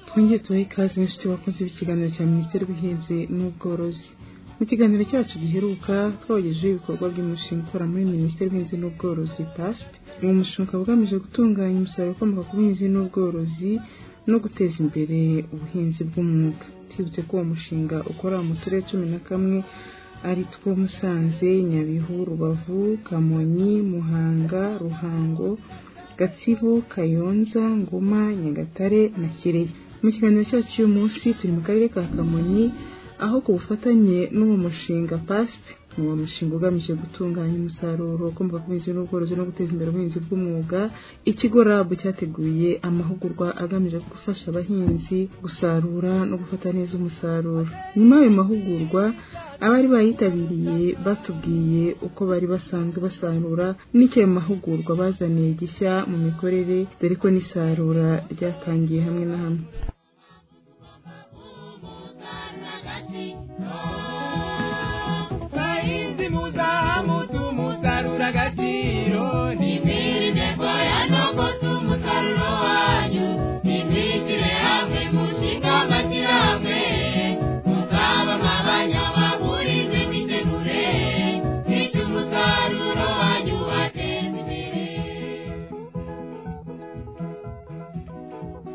twongeye tubahe ikaze inshuti bakunze b'ikiganiro cya minisiteri y'ubuhinzi n'ubworozi mu kiganiro cyacu giheruka twabagejeho ibikorwa by'umushinga ukora muri minisiteri y'ubuhinzi n'ubworozi pasp uwo mushinga ugamije gutunganya umusaruro ukomoka ku buhinzi n'ubworozi no guteza imbere ubuhinzi bw'umwuga twibutse ko uwo mushinga ukora mu turere cumi na kamwe ari two musanze nyabihu rubavu kamonyi muhanga ruhango gatsibo kayonza ngoma nyagatare na kirehe mu kiganiro cyacu uyu munsi turi mu karere ka kamonyi aho ku bufatanye n'uwo mushinga pasp uwo mushinga ugamije gutunganya umusaruro ukomoka ku buhinzi n'ubworozi no guteza imbere ubuhinzi bw'umwuga ikigo rabu cyateguye amahugurwa agamije gufasha abahinzi gusarura no gufata neza umusaruro nyuma y'ayo mahugurwa abari bayitabiriye batubwiye uko bari basanzwe basarura n'icyo ayo mahugurwa bazaniye gishya mu mikorere dore ko n'isarura ryatangiye hamwe na hamwe bahinzi muzamutu musarura agaciro Nibirinde koya no umusaruro wanyu nibishyire hamwe mushinga amashyirahamwe muzaba amabanya bagurize mwitegure bityo umusaruro wanyu wateze imbere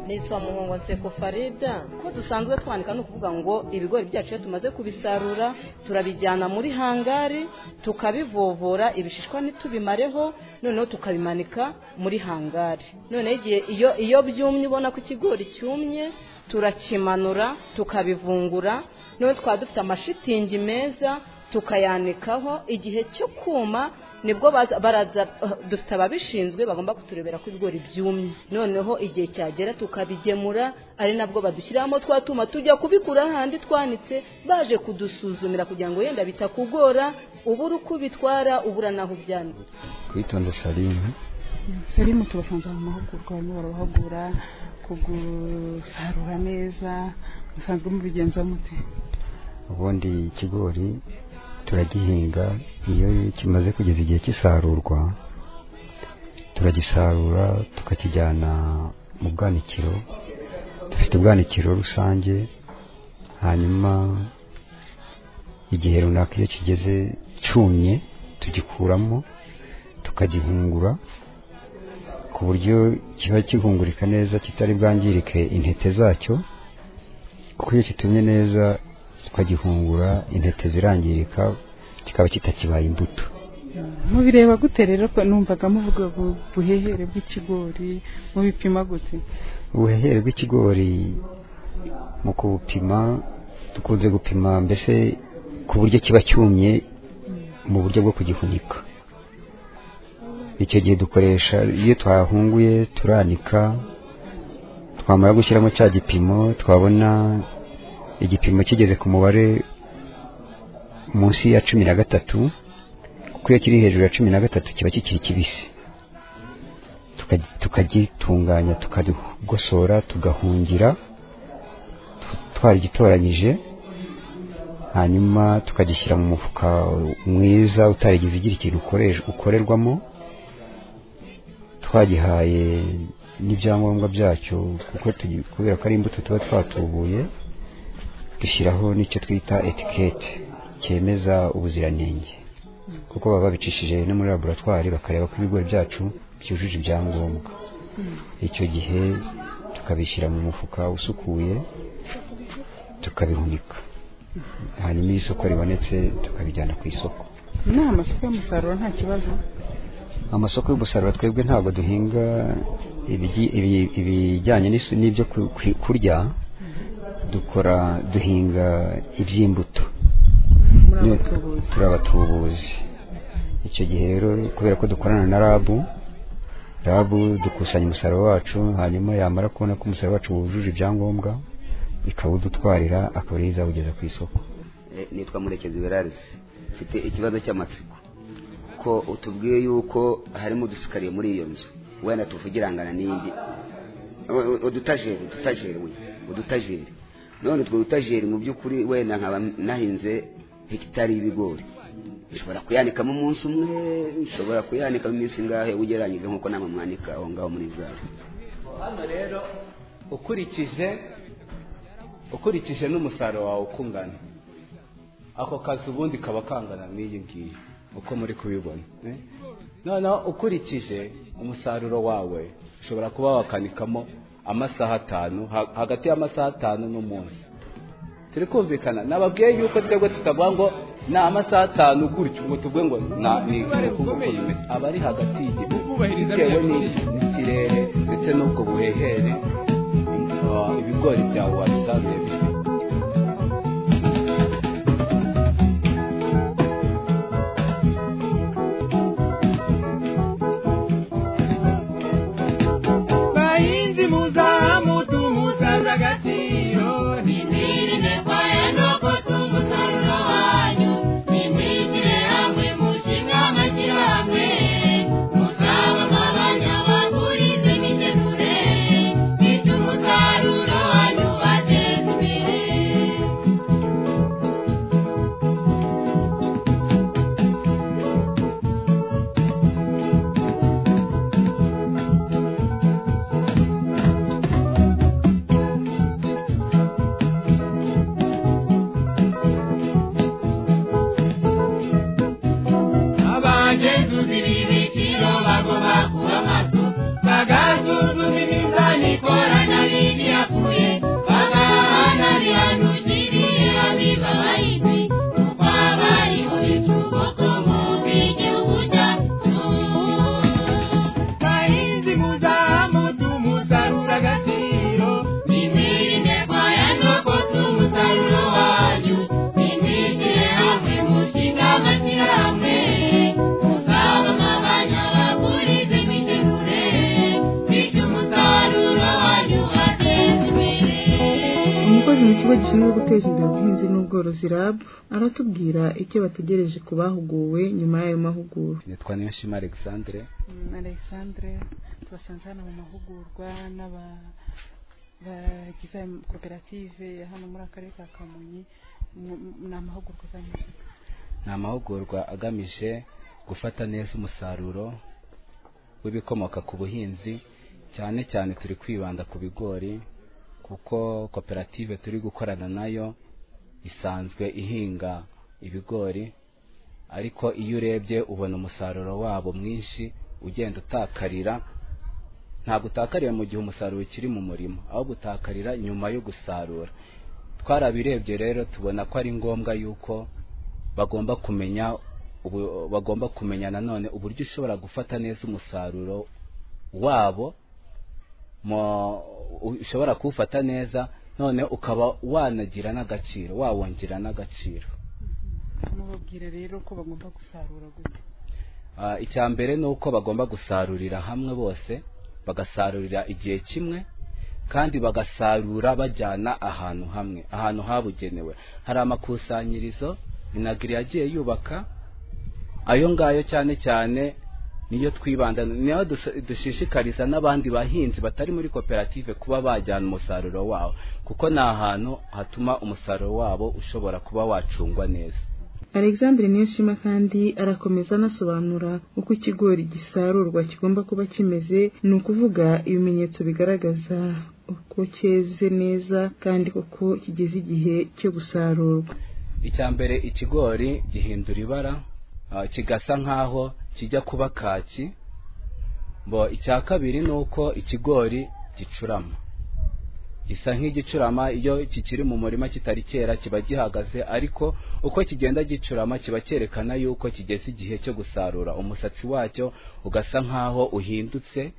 nitwa muhongo nseko farida ko dusanzwe twandika ni ukuvuga ngo ibigori byacu iyo tumaze kubisarura turabijyana muri hangari tukabivovora ibishishwa ntitubimareho noneho tukabimanika muri hangari noneho igihe iyo iyo byumye ubona ko ikigori cyumye turakimanura tukabivungura noneho twaba dufite amashitingi meza tukayanikaho igihe cyo kuma nibwo baza- baraza dufite ababishinzwe bagomba kuturebera ko ibigori byumye noneho igihe cyagera tukabigemura ari nabwo badushyiramo twa tuma tujya kubikura ahandi twanitse baje kudusuzumira kugira ngo yenda bitakugora ubura uko ubitwara ubura n'aho ubyanika kwitonda salima Salimu tubasanze mu mahugurwa barimo barabahugura ku gusarura neza musanzwe mubigenza mute ubundi ikigori turagihinga iyo kimaze kugeza igihe cy'isarurwa turagisarura tukakijyana mu bwanikiro dufite ubwanikiro rusange hanyuma igihe runaka iyo kigeze cyumye tugikuramo tukagihungura ku buryo kiba kihungurika neza kitari bwangirike intete zacyo kuko iyo kitumye neza tukagihungura intete zirangirika kikaba kitakibaye imbuto mubireba gute rero ko numvaga muvuga ngo ubuhehere bw'ikigori mubipima gute ubuhehere bw'ikigori mu kubupima dukunze gupima mbese ku buryo kiba cyumye mu buryo bwo kugihunika icyo gihe dukoresha iyo twahunguye turanika twamara gushyiramo cya gipimo twabona igipimo kigeze ku mubare munsi ya cumi na gatatu kuko iyo kiri hejuru ya cumi na gatatu kiba kikiri kibisi tuka- tukagitunganya tukagosora tugahungira tw- twaragitoranyije hanyuma tukagishyira mu mufuka mwiza utarigeze igira ikintu ukoresh- ukorerwamo twagihaye n'ibyangombwa byacyo kuko tugi- kubera ko ari imbuto tuba twatubuye dushyiraho n'icyo twita etikete cyemeza ubuziranenge kuko baba babicishije no muri laboratwari bakareba ko ibigori byacu byujuje ibyangombwa icyo gihe tukabishyira mu mufuka usukuye tukabihunika hanyuma iyo isoko ribonetse tukabijyana ku isoko ni amasoko y'umusaruro nta kibazo amasoko y'umusaruro twebwe ntabwo duhinga ibigi- ibi- ibijyanye n'isu- n'ibyo ku- ku- kurya dukora duhinga iby'imbuto muri Ni- abatubuzi turi abatubuzi icyo gihe rero kubera ko dukorana na rabu rabu dukusanya umusaruro wacu hanyuma yamara kubona ko umusaruro wacu wujuje ibyangombwa ikawudutwarira akaba ariyo izawugeza ku isoko Eh, nitwa murekezi berarisi mfite ikibazo cy'amatsiko ko utubwiye yuko harimo udusikariye muri iyo nzu wenda tuvugirangana n'indi U- u- udutajeri udutajeri we udutajeri none utwo dutajeri mu by'ukuri wenda nkaba nahinze hegitari y'ibigori nshobora kuyanikamo umunsi umwe nshobora kuyanikamo iminsi ingahe ugereranyije nk'uko namwe mwanika aho ngaho muri zawe hano rero ukurikije ukurikije n'umusaruro wawe uko ungana ako kazi ubundi kaba kangana n'iyi ngiyi uko muri kubibona eh? noneho ukurikije umusaruro wawe ushobora kuba wakanikamo amasaha atanu ha- hagati y'amasaha atanu n'umunsi turi kumvikana nababwiye yuko twebwe tutavuga ngo ni amasaha atanu gutyo ngo tuvuge ngo na ni bukomeye. aba ari hagati y'igihe Kubahiriza bitewe bya n'iki- n'ikirere ndetse n'ubwo buhehere ah, ibigori byawe wabisaruye bifite bahinzi muzamutu musarura agaciro Ntimirinde kwaya nuko tumusaruro wanyu nimwishyire hamwe mushinga amashyirahamwe muzabamo abanyabagurize n'igenure bityo umusaruro wanyu ubateze imbere abagenzuzi b'ibiciro bagomba kuba maso bagasuzuma imizani ikorana n'ibiyakuye bagahana bihanukiriye abiba abahinzi kuko abari mu bicuruzo mu bw'igihugu cyacu bahinzi muzamutu musarura agaciro Nimirinde kwaya nuko tumusaruro wanyu nimwishyire hamwe mushinga amashyirahamwe muzabamo abanyabagurize n'igenure bityo umusaruro wanyu ubateze imbere umukozi mu kigo gishinzwe guteza imbere ubuhinzi n'ubworozi rab aratubwira icyo bategereje ku bahuguwe nyuma y'ayo mahugurwa nitwa niyoshima alexandre Mm, alexandre tubasanze hano mu mahugurwa n'aba- bagize ayo koperative ya hano muri akarere ka kamonyi Mu- mu- ni amahugurwa agamije ni amahugurwa agamije gufata neza umusaruro w'ibikomoka ku buhinzi cyane cyane turi kwibanda ku bigori kuko koperative turi gukorana nayo isanzwe ihinga ibigori ariko iyo urebye ubona umusaruro wabo mwinshi ugenda utakarira ntabwo utakarira mu gihe umusaruro ukiri mu murima ahubwo utakarira nyuma yo gusarura twarabirebye rero tubona ko ari ngombwa yuko bagomba kumenya ubu- bagomba kumenya nanone uburyo ushobora gufata neza umusaruro wabo mo- u- ushobora kuwufata neza none ukaba wanagira n'agaciro wawongera n'agaciro mubabwira rero ko bagomba gusarura gute Ah, icya mbere ni uko bagomba gusarurira hamwe bose bagasarurira igihe kimwe kandi bagasarura bajyana ahantu hamwe ahantu habugenewe hari amakusanyirizo inagiri yagiye yubaka ayo ngayo cyane cyane niyo twibanda niyo dus- dushishikariza n'abandi bahinzi batari muri koperative kuba bajyana umusaruro wabo kuko ni ahantu hatuma umusaruro wabo ushobora kuba wacungwa neza alexandre niyonshima kandi arakomeza anasobanura uko ikigori gisarurwa kigomba kuba kimeze ni ukuvuga ibimenyetso bigaragaza uko cyeze neza kandi kuko kigeze igihe cyo gusarurwa icya mbere ikigori gihindura ibara ah, kigasa nk'aho kijya kuba kaki bo icya kabiri ni uko ikigori gicurama gisa nk'igicurama iyo kikiri mu murima kitari cyera kiba gihagaze ariko uko kigenda gicurama kiba cyerekana yuko kigeze igihe cyo gusarura umusatsi wacyo ugasa nk'aho uhindutse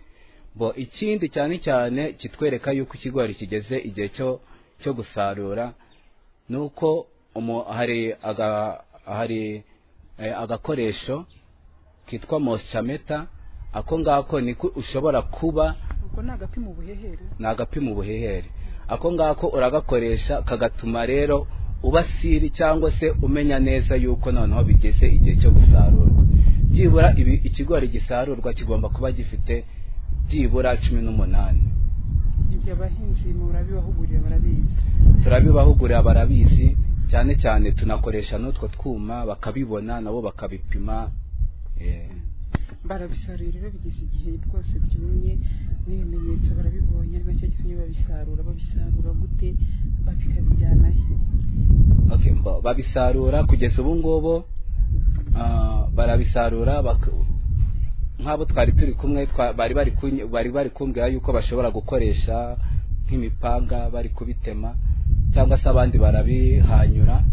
bo ikindi cyane cyane kitwereka yuko ikigori kigeze igihe cyo cyo gusarura nuko umu- hari aga hari eh, agakoresho kitwa moschameta ako ngako niko ushobora kuba ubwo ni agapima ubuhehere ni agapima ubuhehere ako ngako uragakoresha kagatuma rero ubasiri cyangwa se umenya neza yuko noneho bigeze igihe cyo gusarurwa byibura ibi- ikigori gisarurwa kigomba kuba gifite byibura cumi n'umunani ibyo abahinzi murabibahugurira barabizi turabibahugurira barabizi cyane cyane tunakoresha n'utwo twuma bakabibona nabo bakabipima eh, barabisarura rero bigeze igihe rwose byumye n'ibimenyetso barabibonye ari nacyo gitumye babisarura babisarura gute bakabijyanayo Okay, mba- babisarura kugeza ubu ngubu ah, barabisarura bak- nk'abo twari turi kumwe twa- bari bari kunyi- bari bari kumbwira yuko bashobora gukoresha nk'imipanga bari kubitema cyangwa se abandi barabihanyura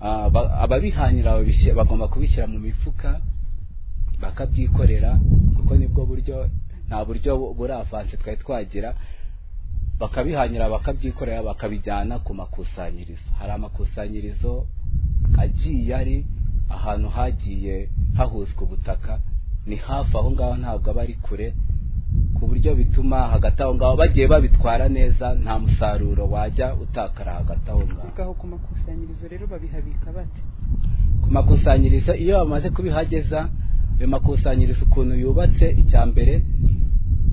Ah, ba- ababihanyura babishyira- bagomba kubishyira mu mifuka bakabyikorera kuko nibwo buryo nta buryo bu- buri avanse twari twagira bakabihanyura bakabyikorera bakabijyana ku makusanyirizo hari amakusanyirizo agiye ari ahantu hagiye hahuzwa ubutaka ni hafi aho ngaho ntabwo aba ari kure ku buryo bituma hagati aho ngaho bagiye babitwara neza nta musaruro wajya utakara hagati aho ngaho aho ku makusanyirizo rero babihabika bate ku makusanyirizo iyo bamaze kubihageza ayo makusanyirizo ukuntu yubatse icya mbere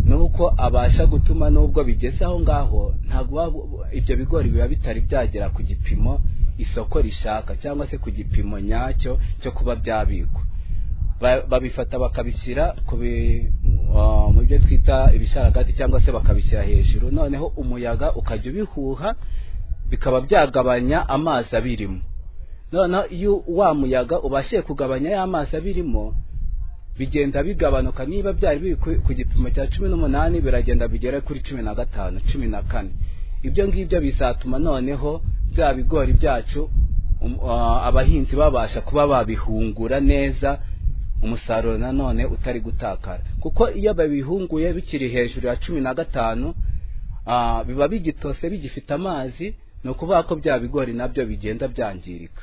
ni uko abasha gutuma n'ubwo bigeze aho ngaho ntabwo waba- ibyo bigori biba bitari byagera ku gipimo isoko rishaka cyangwa se ku gipimo nyacyo cyo kuba byabikwa Ba- babifata bakabishyira ku bi- ah, mu byo twita ibisharagati cyangwa se bakabishyira hejuru noneho umuyaga ukajya ubihuha bikaba byagabanya amazi abirimo noneho iyo wa muyaga ubashije kugabanya ya mazi abirimo bigenda bigabanuka niba byari biri ku ku gipimo cya cumi n'umunani biragenda bigera kuri cumi na gatanu cumi na kane ibyo ngibyo bizatuma noneho bya bigori byacu um- ah, abahinzi babasha kuba babihungura neza umusaruro nanone utari gutakara kuko iyo babihunguye bikiri hejuru ya cumi na gatanu ah, biba bigitose bigifite amazi ni ukuvuga ko bya bigori nabyo bigenda byangirika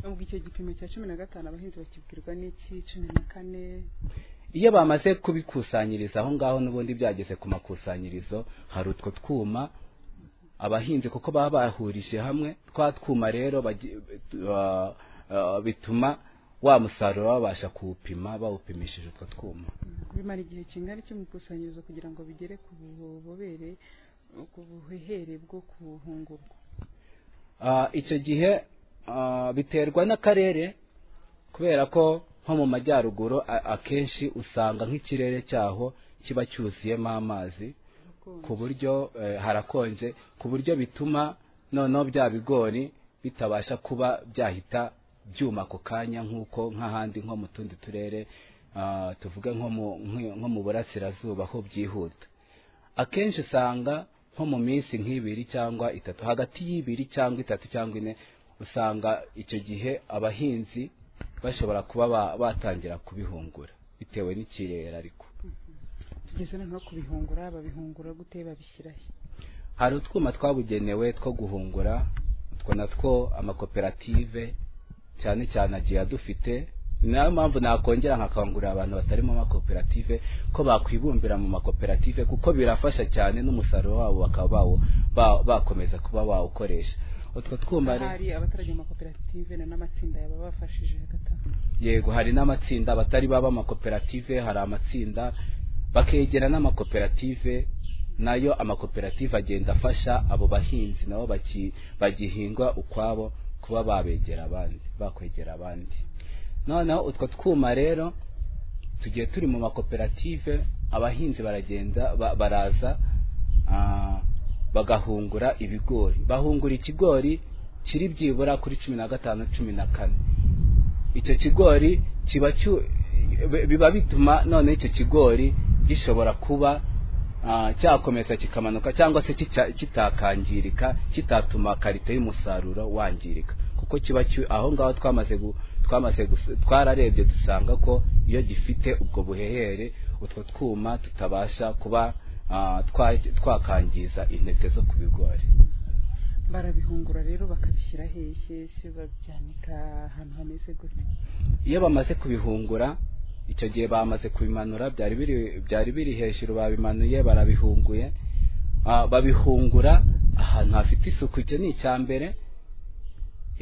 ubwo icyo gipimo cya cumi na gatanu abahinzi bakibwirwa n'iki cumi na kane iyo bamaze kubikusanyiriza aho ngaho n'ubundi byageze ku makusanyirizo hari utwo twuma abahinzi kuko baba bahurije hamwe twa twuma rero bagi- ba- ah, bituma wa musaruro babasha kuwupima bawupimishije utwo twuma bimara igihe kingana iki mu ikusanyirizo kugira ngo bigere ku bubobere ku buhehere bwo kuhungurwa Ah, icyo gihe ah, biterwa n'akarere kubera ko nko mu majyaruguru a- akenshi usanga nk'ikirere cyaho kiba cyuzuyemo amazi ku buryo eh, harakonje ku buryo bituma noneho bya bigori bitabasha kuba byahita byuma ako kanya nk'uko nk'ahandi nko mu tundi turere ah, tuvuge nko mu nki- nko mu burasirazuba ho byihuta akenshi usanga nko mu minsi nk'ibiri cyangwa itatu hagati y'ibiri cyangwa itatu cyangwa ine usanga icyo gihe abahinzi bashobora kuba ba- batangira kubihungura bitewe n'ikirere ariko tugeze noneho kubihungura babihungura gute babishyirahe hari utwuma twabugenewe two guhungura utwo natwo amakoperative cyane cyane agiye adufite ni nayo mpamvu nakongera nkakangurira abantu batarimo amakoperative ko bakwibumbira mu makoperative kuko birafasha cyane n'umusaruro wabo bakaba bawo- ba- bakomeza kuba bawukoresha utwo twuma rero hari abaturage mu makoperative na n'amatsinda yaba bafashije hagati aho yego hari n'amatsinda batari baba amakoperative hari amatsinda bakegera n'amakoperative nayo amakoperative agenda afasha abo bahinzi nabo baki- bagihingwa ukwabo kuba babegera abandi bakwegera abandi noneho utwo twuma rero tugiye turi mu makoperative abahinzi baragenda ba- baraza ah, bagahungura ibigori bahungura ikigori kiri byibura kuri cumi na gatanu cumi na kane icyo kigori kiba cyu- bi- biba bituma none icyo kigori gishobora kuba ah, cyakomeza kikamanuka cyangwa se kica- kitakangirika kitatuma karite y'umusaruro wangirika kuko kiba cyu- aho ngaho twamaze gu- twamaze gus- twararebye dusanga ko iyo gifite ubwo buhehere utwo twuma tutabasha kuba ah, twa- twakangiza intete zo ku bigori barabihungura rero bakabishyira hehe se babyanika ahantu hameze gute iyo bamaze kubihungura icyo gihe bamaze kubimanura byari biri byari biri hejuru babimanuye barabihunguye Ah, babihungura ahantu hafite isuku icyo ni icya mbere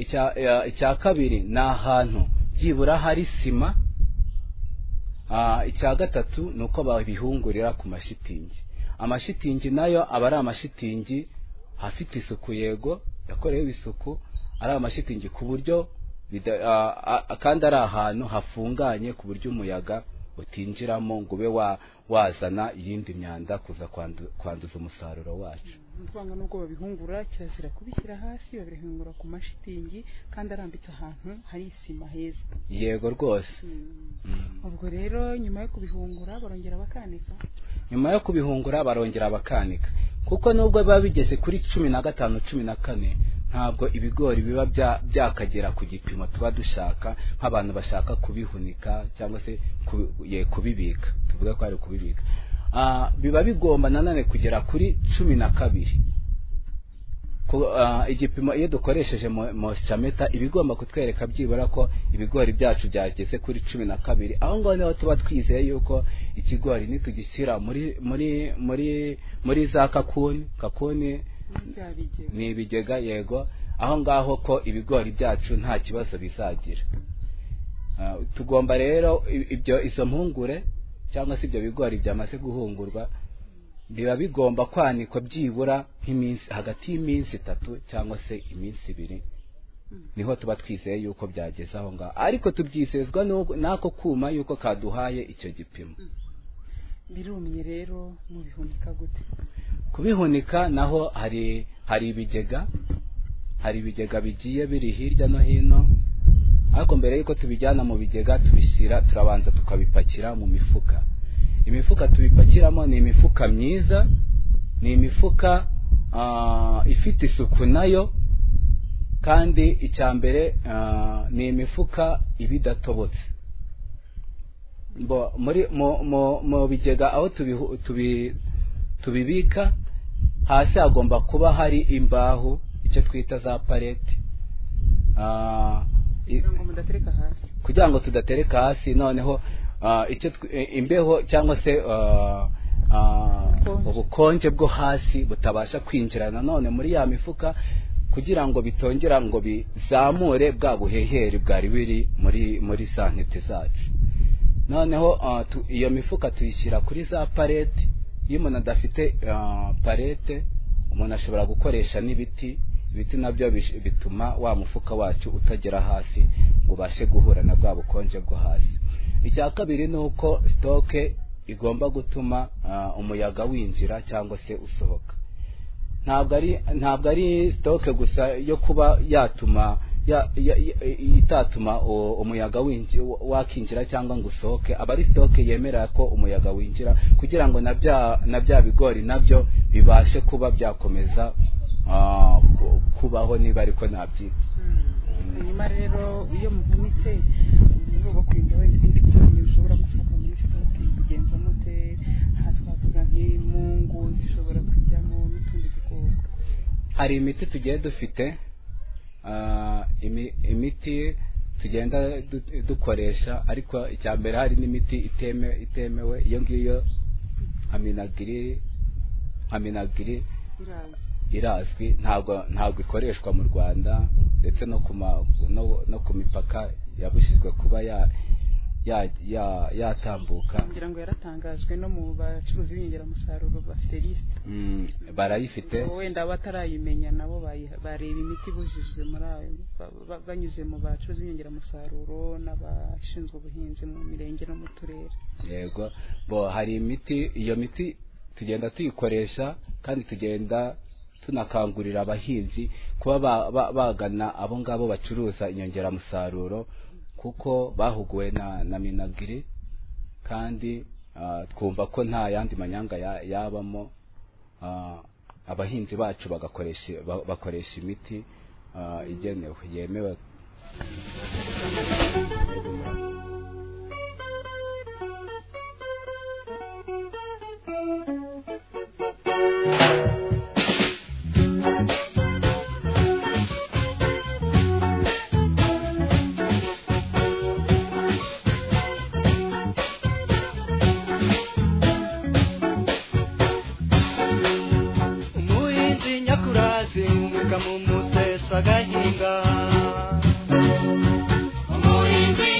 icya eh, icya kabiri ni ahantu byibura hari sima Ah, icya gatatu ni uko babihungurira ku mashitingi amashitingi nayo aba ari amashitingi afite isuku yego yakorewe isuku ari amashitingi ku buryo bida- ah, ah, kandi ari ahantu hafunganye ku buryo umuyaga utinjiramo ngo ube wa- wazana iyindi myanda kuza kwandu- kwanduza umusaruro wacu ntitwanga n'ubwo babihungura kirazira kubishyira hasi babihungura ku mashitingi kandi arambitse ahantu hari isima heza yego rwose ubwo rero nyuma yo kubihungura barongera bakanika nyuma yo kubihungura barongera bakanika kuko nubwo biba bigeze kuri cumi na gatanu cumi na kane ntabwo ibigori biba bya- byakagera ku gipimo tuba dushaka nk'abantu bashaka kubihunika cyangwa se ku- ye, kubibika tuvuga ko ari ukubibika Ah, biba bigomba nanone kugera kuri cumi na kabiri Ku- ah, igipimo iyo dukoresheje mositameta iba igomba kutwereka byibura ko ibigori byacu byageze kuri cumi na kabiri aho ngaho niho tuba twizeye yuko ikigori nitugishyira muri muri muri muri za kakuni kakuni byabigera ni ibigega yego aho ngaho ko ibigori byacu nta kibazo bizagira Ah, tugomba rero i- ibyo izo mpungure cyangwa se ibyo bigori byamaze guhungurwa biba bigomba kwanikwa byibura nk'iminsi hagati y'iminsi itatu cyangwa se iminsi ibiri niho tuba twizeye yuko byageze aho ngaho ariko tubyizezwa n'uko- n'ako kuma yuko kaduhaye icyo gipimo birumye rero mubihunika gute kubihunika naho hari hari ibigega hari ibigega bigiye biri hirya no hino ariko mbere y'uko tubijyana mu bigega tubishyira turabanza tukabipakira mu mifuka imifuka tubipakiramo ni imifuka myiza ni imifuka ah, ifite isuku nayo kandi icya mbere ah, ni imifuka iba idatobotse Bo- muri mu- mu- mu bigega aho tubihu- tubi tubibika hasi hagomba kuba hari imbaho icyo twita za palete Ah, i- kugira ngo mudatereka hasi kugira ngo tudatereka hasi noneho ah, icyo tw- eh, imbeho cyangwa se ah, ah, Ubukonje. ubukonje bwo hasi butabasha kwinjira nanone muri ya mifuka kugira ngo bitongera ngo bizamure bwa buheheri bwari buri muri muri za ntete zacu noneho ah, tu- iyo mifuka tuyishyira kuri za palete iyo umuntu adafite ah, palete umuntu ashobora gukoresha n'ibiti ibiti nabyo bish- bituma wa mufuka wacu utagera hasi ngo ubashe guhura na bwa bukonje bwo hasi icya kabiri ni uko sitoke igomba gutuma ah, umuyaga winjira cyangwa se usohoka ntabwo ari ntabwo ari sitoke gusa yo kuba yatuma ya- ya- ya- itatuma u- umuyaga winji- wakinjira cyangwa ngo usohoke aba ari sitoke yemera ko umuyaga winjira kugira ngo na bya na bya bigori nabyo bibashe kuba byakomeza ah, ku- kubaho niba ariko nabyi hanyuma rero iyo muhunitse uruba kurinda wenda ibindi byumye bishobora gufuka muri sitoke bigenza mute aha twavuga nk'imungu zishobora kujyamo n'utundi dukoko hari imiti tugiye dufite ah, imi- imiti tugenda du- dukoresha ariko icya mbere hari n'imiti iteme, itemewe iyo ngiyo aminagiri aminagiri biraza irazwi ntabwo ntabwo ikoreshwa mu Rwanda ndetse no ku ma- no, no ku mipaka yabujijwe kuba ya ya ya- yatambuka ngira ngo yaratangajwe no mu bacuruzi b'inyongeramusaruro bafite lisite mm, barayifite wenda abatarayimenya nabo bayi- bareba imiti ibujijwe muri ayo ba- ba- banyuze mu bacuruzi b'inyongeramusaruro n'abashinzwe ubuhinzi mu mirenge no mu turere yego bo hari imiti iyo miti tugenda tuyikoresha kandi tugenda tunakangurira abahinzi kuba ba- ba- bagana abo ngabo bacuruza inyongeramusaruro kuko bahuguwe na na minagiri kandi ah, twumva ko nta yandi manyanga ya- yabamo Ah, abahinzi bacu bagakoresha ba- bakoresha imiti ah, igenewe yemewe umuhinzi nyakurazi umwuga mu musesa agahinga umurinzi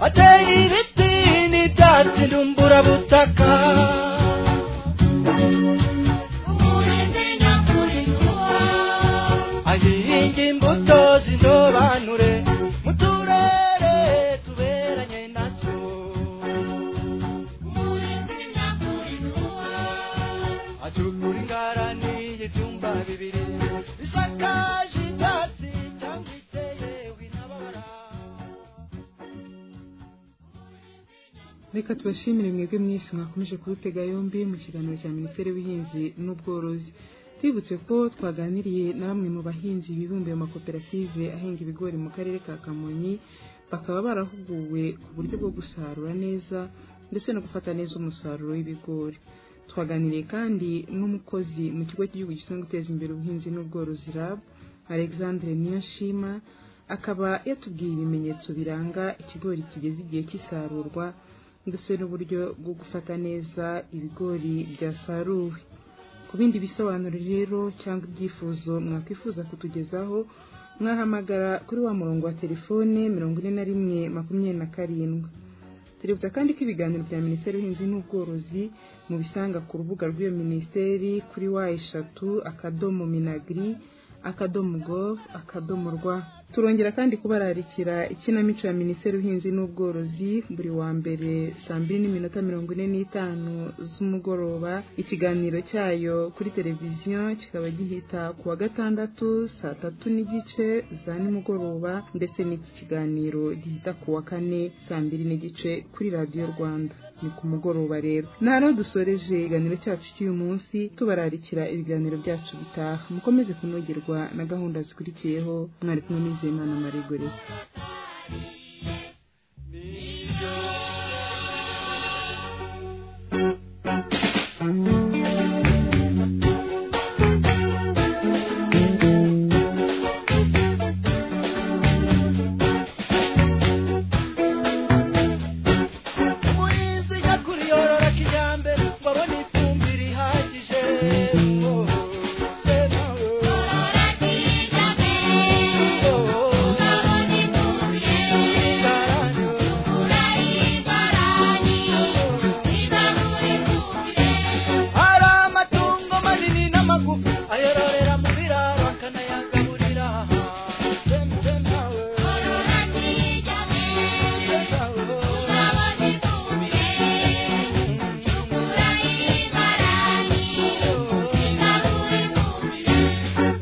ateye ibiti n'ibyatsi ndumburabutaka umurinzi nyakuriwa ayihinga imbuto z'indobanure mu turere tuberanye nazo umurinzi nyakuriwa acukura ingarani y'ibyumba bibiri bisakaje ibyatsi cyangwa iteyewe intabara reka tubashimire mwebwe mwese mwakomeje kubitega yombi mu kiganiro cya minisiteri y'ubuhinzi n'ubworozi twibutse ko twaganiriye na bamwe mu bahinzi bibumbiye mu makoperative ahinga ibigori mu karere ka kamonyi bakaba barahuguwe ku buryo bwo gusarura neza ndetse no gufata neza umusaruro w'ibigori twaganiriye kandi n'umukozi mu kigo cy'igihugu gishinzwe guteza imbere ubuhinzi n'ubworozi rab alexandre niyonshima akaba yatubwiye ibimenyetso biranga ikigori kigeze igihe cy'isarurwa ndetse n'uburyo bwo gufata neza ibigori byasaruwe ku bindi bisobanuro rero cyangwa ibyifuzo mwakwifuza kutugezaho mwahamagara kuri wa murongo wa telefone mirongo ine na rimwe makumyabiri na karindwi tuributsa kandi ko ibiganiro bya minisiteri y'ubuhinzi n'ubworozi mubisanga ku rubuga rw'iyo minisiteri kuri wa eshatu akadomo minagiri akadomo gov akadomo rwa turongera kandi kubararikira ikinamico ya minisiteri y'ubuhinzi n'ubworozi buri wa mbere saa mbiri n'iminota mirongo ine n'itanu z'umugoroba ikiganiro cyayo kuri televiziyo kikaba gihita ku wa gatandatu saa tatu n'igice za nimugoroba ndetse n'iki kiganiro gihita ku wa kane saa mbiri n'igice kuri radiyo rwanda ni ku mugoroba rero naro dusoreje ikiganiro cyacu cy'uyu munsi tubararikira ibiganiro byacu bitaha mukomeze kunogerwa na gahunda zikurikiyeho mwari kumwe n'izeyimana maregorere umuhinzi nyakuri yorora kijyambere ngo abone ifumbire ihagije Oh, se nawe. Oh, karani. hari amatungo manini n'amagufi ayororera mu biraro akanayagaburira Se- se nawe. Se nawe.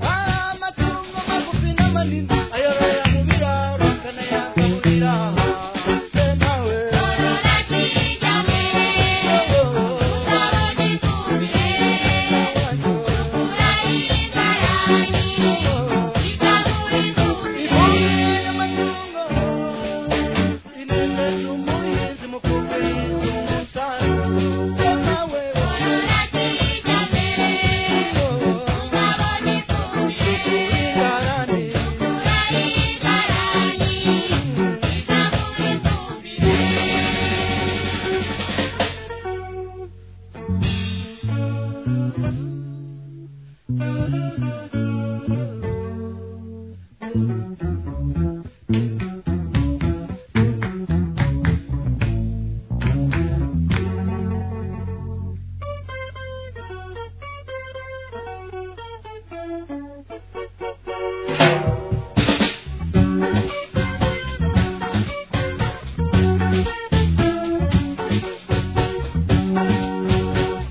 hari amatungo magufi n'amanini ayororera mu biraro akanayagaburira Se nawe. Oh,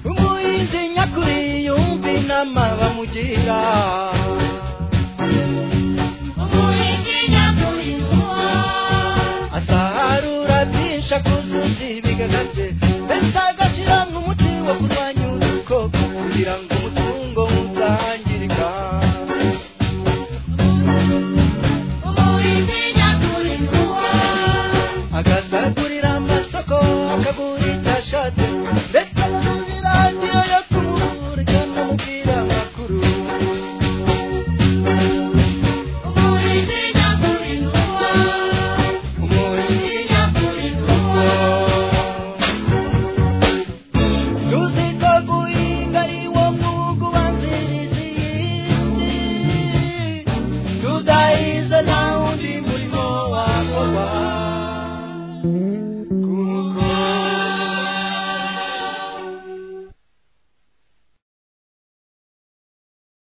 umuhinzi nyakuri yumva inama bamugira asarura byinshi akuzuza ibigaga bye